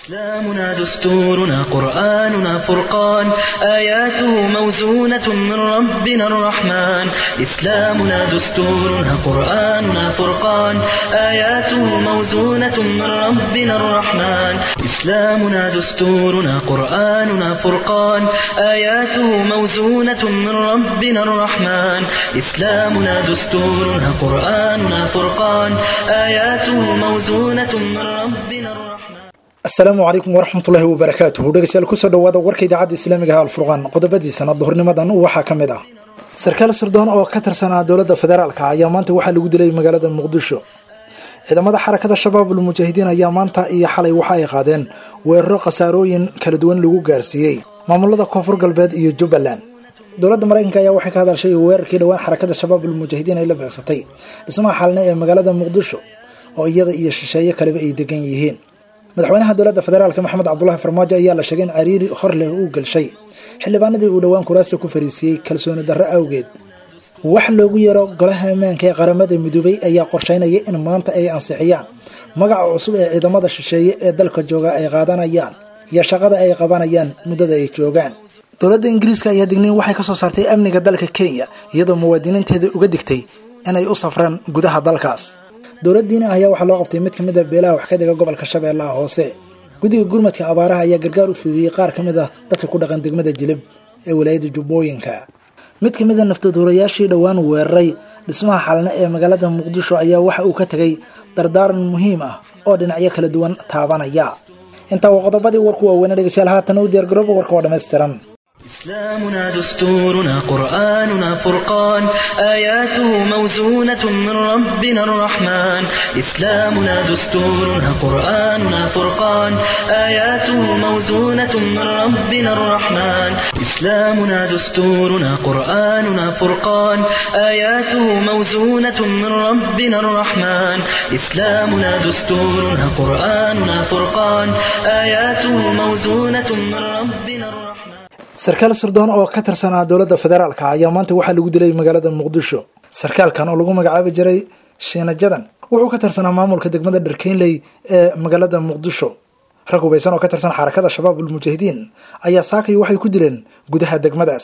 إسلامنا دستورنا قرآننا فرقان آياته موزونة من ربنا الرحمن إسلامنا دستورنا قرآننا فرقان آياته موزونة من ربنا الرحمن إسلامنا دستورنا قرآننا فرقان آياته موزونة من ربنا الرحمن إسلامنا دستورنا قرآننا فرقان آياته موزونة من ربنا الرحمن asalaamu calaykum waraxmatullaahi wabarakaatuhu dhegeystayaal kusoo dhawaada warka idaacadda islaamiga ah alfurqaan qodobadiisana duhurnimadan waxaa ka mid ah sarkaal sirdoon oo ka tirsanaa dowladda federaalka ayaa maanta waxaa lagu dilay magaalada muqdisho ciidamada xarakada shabaabul mujaahidiin ayaa maanta iyo xalay waxa ay qaadeen weeraro khasaarooyin kala duwan lagu gaarsiiyey maamulada koonfur galbeed iyo jubbaland dowladda maraykanka ayaa waxay ka hadashay weerarkii dhowaan xarakada shabaabul mujaahidiin ay la beegsatay dhismaha xalne ee magaalada muqdisho oo iyada iyo shisheeye kaleba ay degan yihiin madaxweynaha dowladda federaalk maxamed cabdulaahi farmaajo ayaa la sheegay in cariiri hor leh uu gelshay xildhibaanadii uu dhowaan kuraasi ku fariisiiyey kalsooni darro awgeed wax loogu yeero golaha ammaanka ee qaramada midoobay ayaa qorsheynaya in maanta ay ansixiyaan magaca cusub ee ciidamada shisheeye ee dalka jooga ay qaadanayaan iyo shaqada ay qabanayaan muddada ay joogaan dowladda ingiriiska ayaa digniin waxay ka soo saartay amniga dalka kenya iyadoo muwaadiniinteeda uga digtay inay u safraan gudaha dalkaas dowladdiina ayaa waxaa loo qabtay mid ka mid a beelaha wax ka dhiga gobolka shabeellaha hoose guddiga gurmadka abaaraha ayaa gargaar u fidiyey qaar ka mid ah dadka ku dhaqan degmada jilib ee walaayadda jubbooyinka mid ka mid a naftaduulayaashii dhowaan weeraray dhismaha xalne ee magaalada muqdisho ayaa waxa uu ka tegay dardaaran muhiim ah oo dhinacyo kala duwan taabanaya intaa waa qodobadii warku waaweyne dhegeystayaal haatan u diyaargarooba warka oo dhammaystiran إسلامنا دستورنا قرآننا فرقان آياته موزونة من ربنا الرحمن إسلامنا دستورنا قرآننا فرقان آياته موزونة من ربنا الرحمن إسلامنا دستورنا قرآننا فرقان آياته موزونة من ربنا الرحمن إسلامنا دستورنا قرآننا فرقان آياته موزونة من ربنا الرحمن sarkaal sirdoon oo ka tirsanaa dowladda federaalka ayaa maanta waxaa lagu dilay magaalada muqdisho sarkaalkan oo lagu magacaabi jiray shiina jadan wuxuu ka tirsanaa maamulka degmada dharkeynley ee magaalada muqdisho rag hubaysan oo ka tirsan xarakada shabaabul mujaahidiin ayaa saakay waxay ku dileen gudaha degmadaas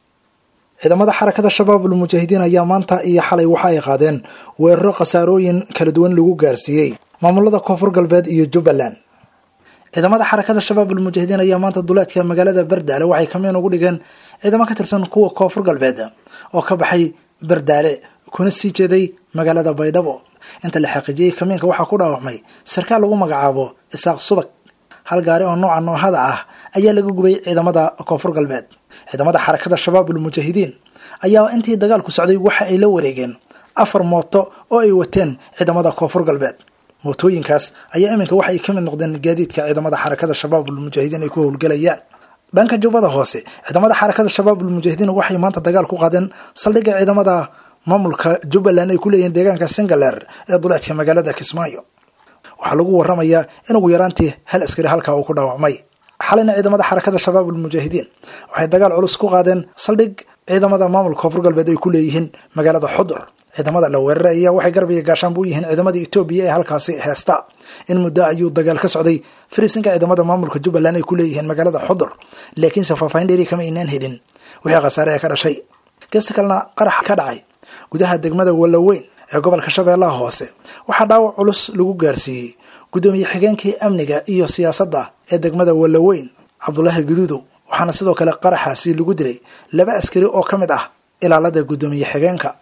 ciidamada xarakada shabaabul mujaahidiin ayaa maanta iyo xalay waxa ay qaadeen weeraro khasaarooyin kala duwan lagu gaarsiiyey maamulada koonfur galbeed iyo jubbaland ciidamada xarakada shabaabul mujaahidiin ayaa maanta duleedka magaalada bardaale waxay kamiin ugu dhigeen ciidamo ka tirsan kuwa koonfur galbeed oo ka baxay bardaale kuna sii jeeday magaalada baydhabo inta la xaqiijiyey kamiinka waxaa ku dhaawacmay sarkaal lagu magacaabo isaaq subag hal gaari oo nooca noohada ah ayaa laga gubay ciidamada koonfur galbeed ciidamada xarakada shabaabul mujaahidiin ayaa intii dagaalku socday waxa ay la wareegeen afar mooto oo ay wateen ciidamada koonfur galbeed mootooyinkaas ayaa iminka waxay ka mid noqdeen gaadiidka ciidamada xarakada shabaabul mujaahidiin ay ku howlgelayaan dhanka jubbada hoose ciidamada xarakada shabaabul mujaahidiin waxay maanta dagaal ku qaadeen saldhigga ciidamada maamulka jubbaland ay ku leeyihiin deegaanka singaleer ee duleedka magaalada kismaayo waxaa lagu waramayaa in ugu yaraantii hal askari halkaa uu ku dhaawacmay xalayna ciidamada xarakada shabaabul mujaahidiin waxay dagaal culus ku qaadeen saldhig ciidamada maamulka koonfur galbeed ay ku leeyihiin magaalada xudur ciidamada la weeraray ayaa waxay garbiga gaashaan bu yihiin ciidamada etoobiya ee halkaasi heesta in muddo ayuu dagaal ka socday fariisinka ciidamada maamulka jubbaland ay ku leeyihiin magaalada xudur laakiinse faahfaahin dheeri kama aynaan helin wixii khasaare ee ka dhashay gesta kalena qarax ka dhacay gudaha degmada wallaweyn ee gobolka shabeellaha hoose waxaa dhaawac culus lagu gaarsiiyey guddoomiye xigeenkii amniga iyo siyaasadda ee degmada wallaweyn cabdulaahi guduudow waxaana sidoo kale qaraxaasi lagu dilay laba askari oo ka mid ah ilaalada guddoomiye xigeenka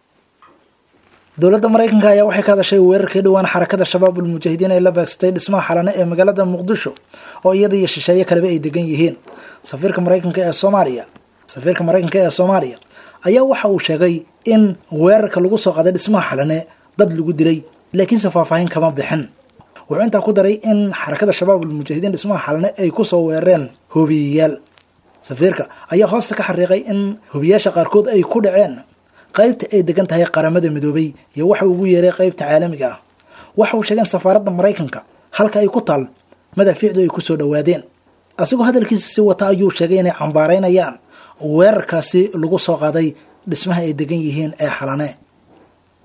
dowladda maraykanka ayaa waxay ka hadashay weerarkii dhowaan xarakada shabaabul mujaahidiin ay la beegsatay dhismaha xalane ee magaalada muqdisho oo iyada iyo shisheeye kaleba ay degan yihiin safiirka maraykanka ee soomaaliya safiirka maraykanka ee soomaaliya ayaa waxa uu sheegay in weerarka lagu soo qaaday dhismaha xalane dad lagu dilay laakiinse faahfaahin kama bixin wuxuu intaa ku daray in xarakada shabaabul mujaahidiin dhismaha xalane ay kusoo weerareen hobiyayaal safiirka ayaa hoosta ka xariiqay in hobiyayaasha qaarkood ay ku dhaceen qaybta ay degan tahay qaramada midoobay iyo waxa ugu yeeray qaybta caalamiga ah waxa uu sheegeen safaaradda maraykanka halka ay ku taal madaafiicdu ay kusoo dhowaadeen asigoo hadalkiisa si wata ayuu sheegay inay cambaaraynayaan weerarkaasi lagu soo qaaday dhismaha ay degan yihiin ee xalane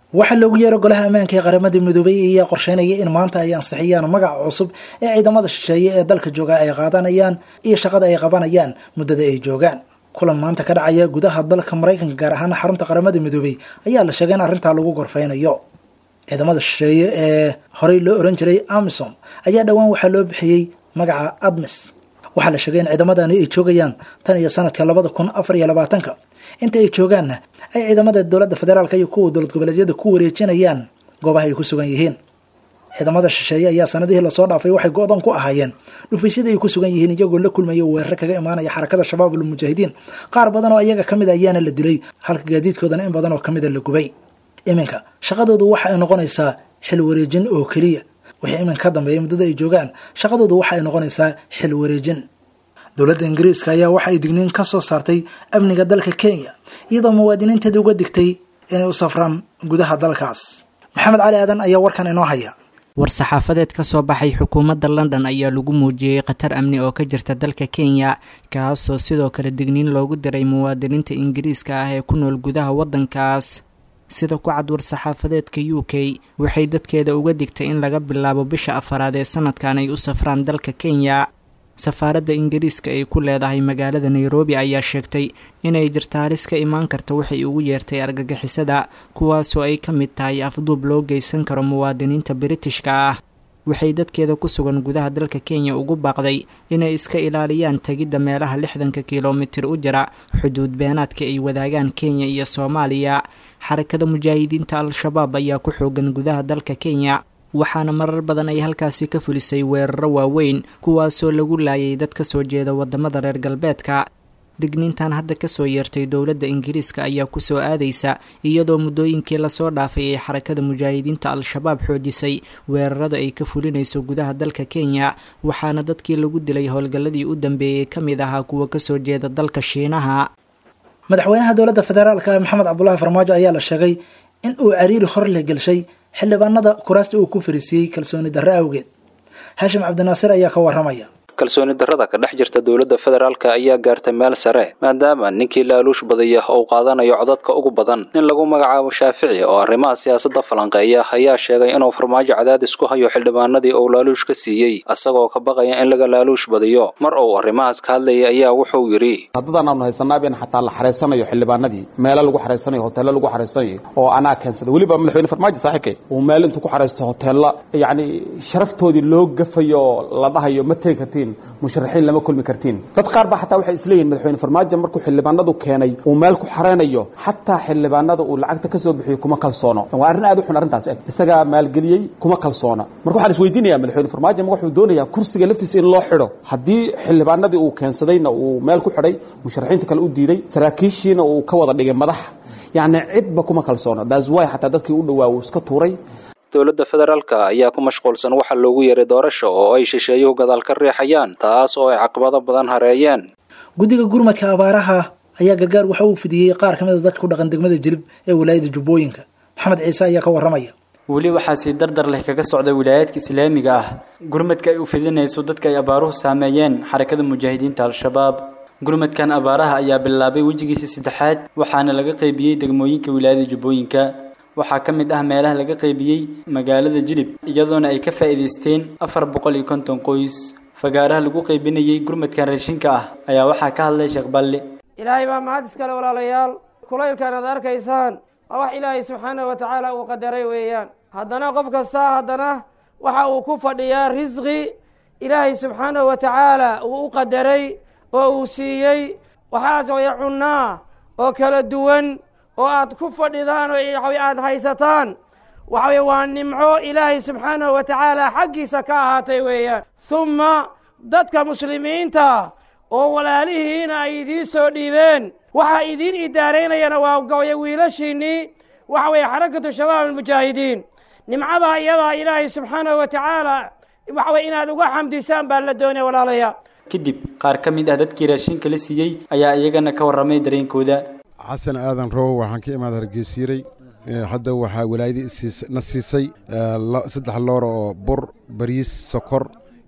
waxaa loogu yeero golaha ammaanka ee qaramada midoobay ayaa qorsheynaya in maanta ay ansixiyaan magaca cusub ee ciidamada shisheeye ee dalka jooga ay qaadanayaan iyo shaqada ay qabanayaan muddada ay joogaan kulan maanta ka dhacaya gudaha dalka maraykanka gaar ahaan xarunta qaramada midoobay ayaa la sheegay in arrintaa lagu gorfeynayo ciidamada shisheeye ee horey loo oran jiray amisom ayaa dhowaan waxaa loo bixiyey magaca admis waxaa la sheegay in ciidamadani ay joogayaan tan iyo sanadka labada kun afar iyo labaatanka inta ay joogaanna ay ciidamada dowladda federaalk iyo kuwa dowlad goboleedyada ku wareejinayaan goobaha ay ku sugan yihiin ciidamada shisheeye ayaa sanadihii lasoo dhaafay waxay go-dan ku ahaayeen dhufaysyada ay ku sugan yihiin iyagoo la kulmaya weerare kaga imaanaya xarakada shabaab almujaahidiin qaar badan oo iyaga kamid ayaana la dilay halka gaadiidkoodana in badan oo kamida la gubay iminka shaqadoodu waxa ay noqonaysaa xil wareejin oo keliya wixii iminka ka dambeeya muddada ay joogaan shaqadoodu waxa ay noqonaysaa xil wareejin dowladda ingiriiska ayaa waxa ay digniin ka soo saartay amniga dalka kenya iyadoo muwaadiniinteeda uga digtay inay u safraan gudaha dalkaas maxamed cali aadan ayaa warkan inoo haya war-saxaafadeed ka soo baxay xukuumadda london ayaa lagu muujiyey khatar amni oo ka jirta dalka kenya kaasoo sidoo kale digniin loogu diray muwaadiniinta ingiriiska ah ee ku nool gudaha waddankaas sida ku cad war-saxaafadeedka u k waxay dadkeeda uga digtay in laga bilaabo bisha afaraad ee sanadkan ay u safraan dalka kenya safaaradda ingiriiska ay ku leedahay magaalada nairobi ayaa sheegtay inay jirta halis ka imaan karta waxay ugu yeertay argagixisada kuwaasoo ay ka mid tahay afduub loo geysan karo muwaadiniinta biritishka ah waxay dadkeeda ku sugan gudaha dalka kenya ugu baaqday inay iska ilaaliyaan tegidda meelaha lixdanka kilomitir u jira xuduud beenaadka ay wadaagaan kenya iyo soomaaliya xarakada mujaahidiinta al-shabaab ayaa ku xoogan gudaha dalka kenya waxaana marar badan ay halkaasi ka fulisay weeraro waaweyn kuwaasoo lagu laayay dad ka soo jeeda wadamada reer galbeedka digniintan hadda kasoo yeertay dowladda ingiriiska ayaa kusoo aadaysa iyadoo muddooyinkii lasoo dhaafay ay xarakada mujaahidiinta al-shabaab xoojisay weerarada ay ka fulinayso gudaha dalka kenya waxaana dadkii lagu dilay howlgalladii u dambeeyey ka mid ahaa kuwa kasoo jeeda dalka shiinaha madaxweynaha dowladda federaalka maxamed cabdulaahi farmaajo ayaa la sheegay in uu cariiri hor leh gelshay xildhibaanada kuraasta uu ku fariisiiyey kalsooni darre awgeed haashim cabdinaasir ayaa ka waramaya kalsooni darrada ka dhex jirta dowladda federaalka ayaa gaartay meel sare maadaama ninkii laaluush badaya uu qaadanayo codadka ugu badan nin lagu magacaabo shaafici oo arrimaha siyaasadda falanqeeya ayaa sheegay inuu farmaajo cadaadis ku hayo xildhibaanadii uu laaluush ka siiyey asagoo ka baqaya in laga laaluush badiyo mar uu arrimahaas ka hadlayay ayaa wuxuu yidhi haddadaan aanu haysanaaba in xataa la xareysanayo xildhibaanadii meelo lagu xareysanayo hoteello lagu xareysanayo oo anaa keensada weliba madaxweyne farmaajo saaxiibkay uu meel intuu ku xareysto hoteella yacni sharaftoodii loo gafayo la dhahayo ma tegi kartiin musharaxiin lama kulmi kartiin dad qaar baa xataa waxay isleeyihin madaxweyne farmaajo markuu xildhibaanadu keenay uu meel ku xareynayo xataa xildhibaanada uu lacagta ka soo bixiyo kuma kalsoono waa arrin aad u xun arrintaas eg isagaa maalgeliyey kuma kalsoona marka waxaan isweydiinaya madaxweyne farmaajo ma wuxuu doonayaa kursiga laftiisa in loo xidho haddii xildhibaanadii uu keensadayna uu meel ku xidhay musharaxiinta kale u diiday saraakiishiina uu ka wada dhigay madax yacni cidba kuma kalsoona that's why xataa dadkii u dhowaa uu iska tuuray dowladda federaalka ayaa ku mashquulsan waxa loogu yeeray doorasho oo ay shisheeyuhu gadaal ka riixayaan taas oo ay caqabado badan hareeyeen guddiga gurmadka abaaraha ayaa gargaar waxa uu fidiyey qaar ka mid a dadka ku dhaqan degmada jilib ee wilaayada jubbooyinka maxamed ciise ayaa ka waramaya weli waxaa sii dardar leh kaga socda wilaayaadka islaamiga ah gurmadka ay u fidinayso dadka ay abaaruhu saameeyeen xarakada mujaahidiinta al-shabaab gurmadkan abaaraha ayaa bilaabay wejigiisa saddexaad waxaana laga qaybiyey degmooyinka wilaayada jubbooyinka waxaa ka mid ah meelaha laga qaybiyey magaalada jilib iyadoona ay ka faa'iidaysteen afar boqol iyo konton qoys fagaaraha lagu qaybinayey gurmadkan raashinka ah ayaa waxaa ka hadlay sheekh balli ilaahay baa mahad iskale walaalayaal kulaylkan aad arkaysaan waa wax ilaahay subxaanahu wa tacaala uu qadaray weeyaan haddana qof kasta haddana waxa uu ku fadhiyaa risqi ilaahay subxaanahu wa tacaala uu u qadaray oo uu siiyey waxaas way cunnaa oo kala duwan oo aad ku fadhidaan oo aad haysataan waxaweye waa nimco ilaahay subxaanahu wa tacaala xaggiisa ka ahaatay weeyaan humma dadka muslimiinta oo walaalihiina ay idiin soo dhiibeen waxaa idiin idaaraynayana waa gabaya wiilashiinnii waxa weeye xarakatu shabaab almujaahidiin nimcadaa iyadaa ilaahay subxaanahu wa tacaala waxa weye inaad uga xamdisaan baa la doonaya walaalayaa kadib qaar ka mid ah dadkii raashinka la siiyey ayaa iyagana ka warramay dareenkooda xasan aadan rowo waxaan ka imaada hargeysiiray hadda waxaa walaayadii na siisay saddex loora oo bur bariis sokor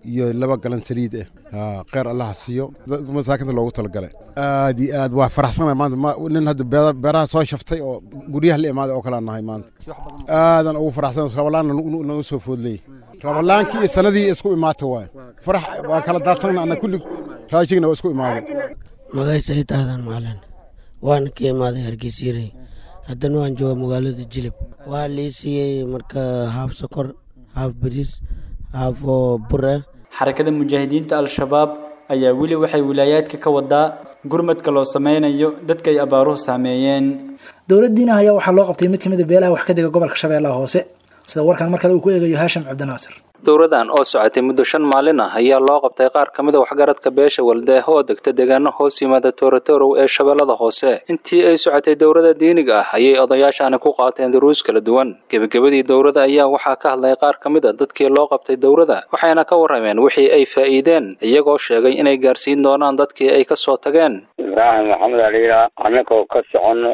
iyo laba galan saliid ah kheyr allaha siiyo masaakinta loogu talagalay aad iyo aad waa faraxsana maanta nin hadda beeraha soo shaftay oo guryaha la imaaday oo kalea nahay maanta aadan ugu faraxsan rabalaanna naga soo foodley rabalaankii iyo sanadii isku imaata waay farax waan kala daadsanna ana kulli raashigna waa isku imaaday magay saciid aadan maalin waana ka imaaday hargeysyarey haddana waan jooga magaalada jilib waa lii siiyey marka haaf sokor haaf bariis haaf oo bur ah xarakada mujaahidiinta al-shabaab ayaa weli waxay wilaayaadka ka wadaa gurmadka loo sameynayo dadka ay abaaruhu saameeyeen dowladdiina ayaa waxaa loo qabtay mid ka mid a beelaha wax ka dega gobolka shabeellaha hoose sida warkan mar kale uu ku eegayo haashim cabdinaasir dowladan oo socotay muddo shan maalin ah ayaa loo qabtay qaar ka mid a waxgaradka beesha waldeeh oo degta deegaano hoos yimaada toorotorow ee shabeellada hoose intii ay socotay dowladda diiniga ah ayay odayaashaani ku qaateen duruus kala duwan gebagabadii dowladda ayaa waxaa ka hadlay qaar ka mid a dadkii loo qabtay dowladda waxayna ka warrameen wixii ay faa'iideen iyagoo sheegay inay gaarsiin doonaan dadkii ay ka soo tageen ibraahim maxamed aliila annagoo ka soconno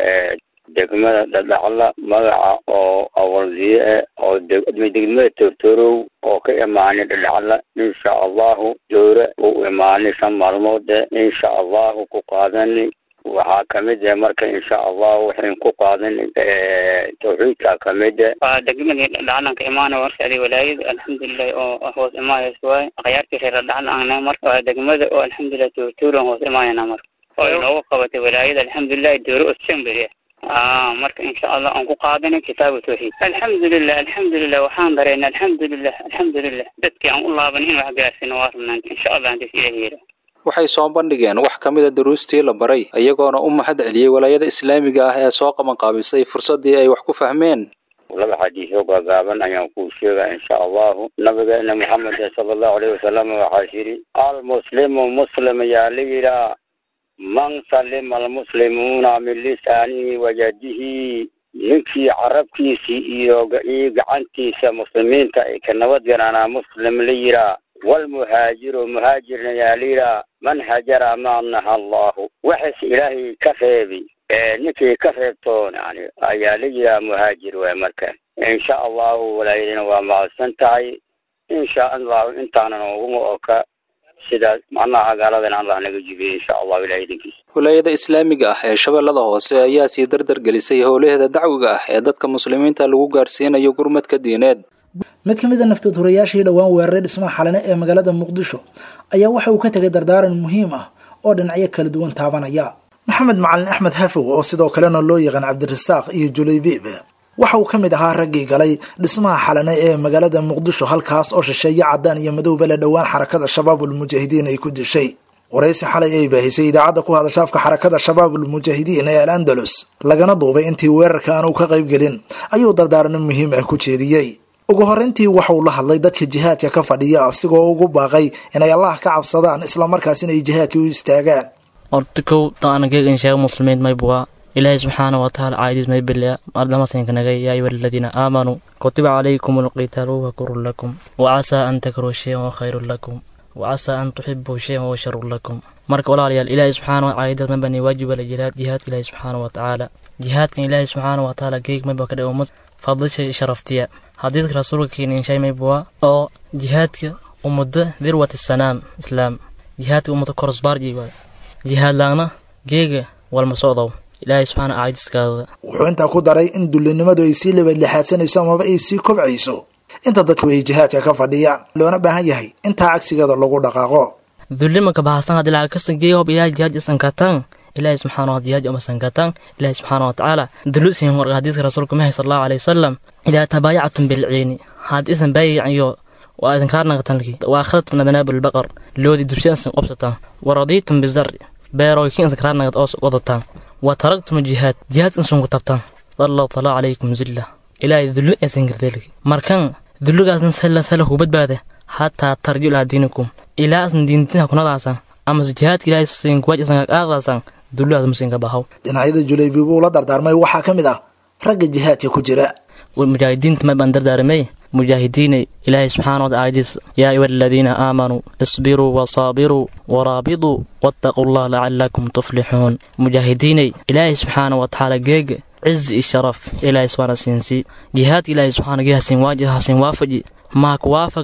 degmada dhadhacla magaca oo awaldiye eh oo degmada tortorow oo ka imaanay dhadhacla insha allahu dowra uu imaanay shan maalmoode insha allahu ku qaadani waxaa kamid eh marka insha allahu waxayn ku qaadanay tawxiidka kamid eh waa degmadii dhadhaclan ka imaana warshadii walaayada alxamdulilah oo hoos imaayas waay akhyaartii reer dhadhacla ahna marka waa degmada oo alxamdulilah tortorow hoos imaayana marka oo inoogu qabatay walaayada alxamdulilah dowra osemberia marka insha allah aan ku qaadanay kitaabu tawxiid alxamdulilah alxamdulilah waxaan dareynay alxamdulilah alxamdulilah dadkii aan u laaban in wax gaarsino waa rabnaan insha allah hadis ilahi yira waxay soo bandhigeen wax ka mid a duruustii la baray iyagoona u mahad celiyey walaayada islaamiga ah ee soo qabanqaabisay fursaddii ay wax ku fahmeen laba xadiisoo gaagaaban ayaan kuu sheegaa insha allahu nabigeena maxamed sala allahu alayhi wasalam waxaa yidhi almuslimu muslim ayaa la yidhaa man salima almuslimuuna min lisaanihi wayadihi ninkii carabkiisii iyo iyo gacantiisa muslimiinta ay ka nabad galaanaa muslim la yihaa walmuhaajiru muhaajirna yaa la yihaa man hajara ma naha allahu waxaas ilaahay ka reebi ninkii ka reebtoon yani ayaa la yihaa muhaajir waay marka insha allahu walaayadina waa mahadsan tahay insha allahu intaanan uguma oka sidaas macnaha gaaladana allah naga jibiye insha allahu ilahay idinkiisa walaayada islaamiga ah ee shabeellada hoose ayaa sii dardar gelisay howlaheeda dacwiga ah ee dadka muslimiinta lagu gaarsiinayo gurmadka diineed mid ka mid a naftood horayaashii dhowaan weeraray dhismaha xalane ee magaalada muqdisho ayaa waxa uu ka tegay dardaaran muhiim ah oo dhinacyo kala duwan taabanaya maxamed macalin axmed hafow oo sidoo kalena loo yaqaan cabdirasaaq iyo julaybiib waxa uu ka mid ahaa raggii galay dhismaha xalane ee magaalada muqdisho halkaas oo shisheeye caddaan iyo madowba le dhowaan xarakada shabaabulmujaahidiin ay ku dishay waraysi xalay ay baahisay idaacadda ku hadashaafka xarakada shabaabulmujaahidiin ee al andalus lagana duubay intii weerarka aan uu ka qayb gelin ayuu dardaarano muhiim ah ku jeediyey ugu horreyntii waxauu la hadlay dadka jihaadka ka fadhiya asigoo ugu baaqay inay allah ka cabsadaan islamarkaasina ay jihaadka u istaagaan horta kow taanageegan sheega muslimiin maybuwa ilaahay subxaana watacaala caaydiis may bilya ardamasinkanagay yaa ayuha aladiina aamanuu kutiba calaykum alqitaalu huwa kurun lakum wacasaa an takruu shayan wa khayrun lakum wacasaa an tuxibuu shayan wa sharun lakum marka walaalayaal ilaahay subxaana caaydiis may bani waajiba la jihaad jihaadka ilaahay subxaana watacaala jihaadkan ilaahay subxaana watacaala geeg mayba ka dhe ummad fadlisha sharaftiya xadiidka rasuulka keenin shay maybuwa oo jihaadka ummada dirwati sanaam islaam jihaadka ummada korosbaarji waay jihaad laagna geega walma socdow ilaahay subxaana caaydiskaada wuxuu intaa ku daray in dullinimadu ay sii labadlixaadsanayso amaba ay sii kobcayso inta dadku ay jihaadka ka fadhiyaan loona baahan yahay intaa cagsigeeda lagu dhaqaaqo dullimanka bahasan hadii lacag kasta geeya hob ilaahay jihaad isankatan ilaahay subxaana wa jihaad uma sankatan ilaahay subxaana wa tacaala dulusin warka hadiiska rasuulka mahay sal allahu alayhi wasalam idaa tabaayactum bilciini haad isan baayacanyo waa idin kaarnaqatanki waa khadadtum adnaabu lbaqar loodi dubsiansan qobsataan waradiitum bizari beerooykiinsan kaarnaqad oo wadataan wa taragtum jihaad jihaadka insun ku tabtaan sallahu taala calaykum zilla ilaahay dulli aysan gardeelki markan dulligaasna sala sala ku badbaada hataa tarju ilaa diinikum ilaa asan diintinha kunadaasan amase jihaadka ilaahay sin kuwajisan qaadaasan dulligaas masinka bahaw dhinacyada julaybiib uu la dardaarmay waxaa ka mid ah ragga jihaadka ku jira mujaahidiinta may baan dardaaramay mujaahidiinay ilaahay subxaana wata aayadiis yaa ayuha aladiina aamanuu isbiruu wasaabiruu waraabiduu wattaquu allah lacalakum tuflixuun mujaahidiinay ilaahay subxaana watacaala geega cizi iyo sharaf ilaahay subxaana siinsii jihaadka ilaahay subxaana gee hasin waaji hasin waafaji maa ku waafaqna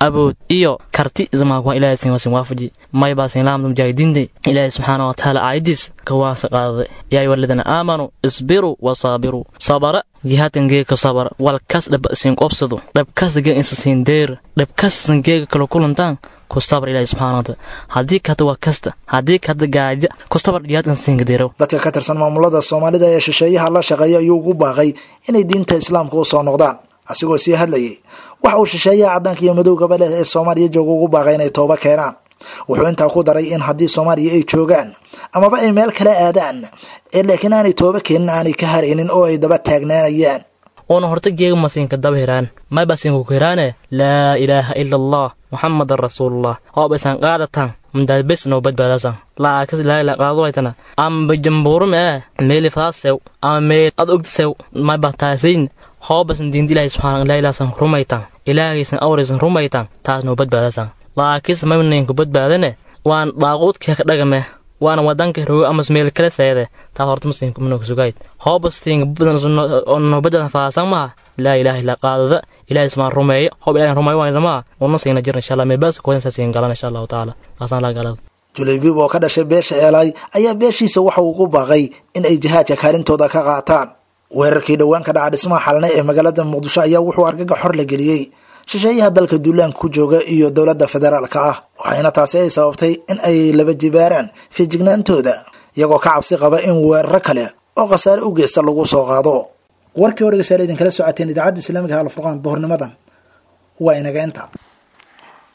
awood iyo karti ismaakuwa ilaahay sin wasin waafaji maybaa sin laamda mujaahidiinta ilaahay subxaana wa tacaala aayadiis kawaasa qaadaday yaa ayuha aladiina aamanuu isbiruu wasaabiruu sabara jihaadkan geega sabara wal kas dhaba sin qobsado dhabkas geega insa sin deer dhabkas sin geega kala kulantaan kustabar ilaahay subxaana wa taala haddii kada waa kasta haddii kada gaaja kustabar jihaadkan sinka deerow dadka ka tirsan maamulada soomaalida ee shisheeyaha la shaqeeya ayuu ugu baaqay inay diinta islaamka u soo noqdaan asigoo sii hadlayay waxa uu shisheeyaha caddaanka iyo madowgaba leh ee soomaaliya jooga ugu baaqay inay tooba keenaan wuxuu intaa ku daray in haddii soomaaliya ay joogaan amaba ay meel kala aadaan ee laakiin aanay tooba keenin aanay ka haraynin oo ay daba taagnaanayaan una horta geega masinka daba hiraan mayba sinku ku hiraane laa ilaaha ila allah muxamadan rasuulullah hoobaysan qaadatan mdaad bes noo badbaadasan laakas ilaahila qaadowaytana amba jambuurum ee meeli faasew ama meel ad ogdisew mayba taasayn hoobasan diinta ilaahay subxaana ilaahilaasan rumaytan ilaahaysan awraysan rumaytan taas noo badbaadasan laakis maynaynku badbaadane waan daaquudka ka dhagame waana wadanka rogo amas meel kala seede taas horta masinka manoo sugayd hoobastiinka noo badbaadan faasan maha laa ilaaha illa qaadada ilahay ismaan rumeeyo hoob ilahay rumeeyo waan maa una siina jir insha allah meebaas koodan saasiin galan insha allahu tacaala kaasaan laa galada julaybiib oo ka dhashay beesha eelay ayaa beeshiisa waxa uu ku baaqay in ay jihaadka kaalintooda ka qaataan weerarkii dhowaan ka dhaca dhismaha xalne ee magaalada muqdisho ayaa wuxuu argaga xor la geliyey shisheeyaha dalka duulaanka ku jooga iyo dowladda federaalka ah waxayna taasi ay sababtay in ay laba jibaaraan fiijignaantooda iyagoo ka cabsi qaba in weeraro kale oo khasaare u geysta lagu soo qaado warkii oo dhegeystayaal idinkala socoteen idaacadda islaamiga alfurqaan duhurnimadan waa inaga inta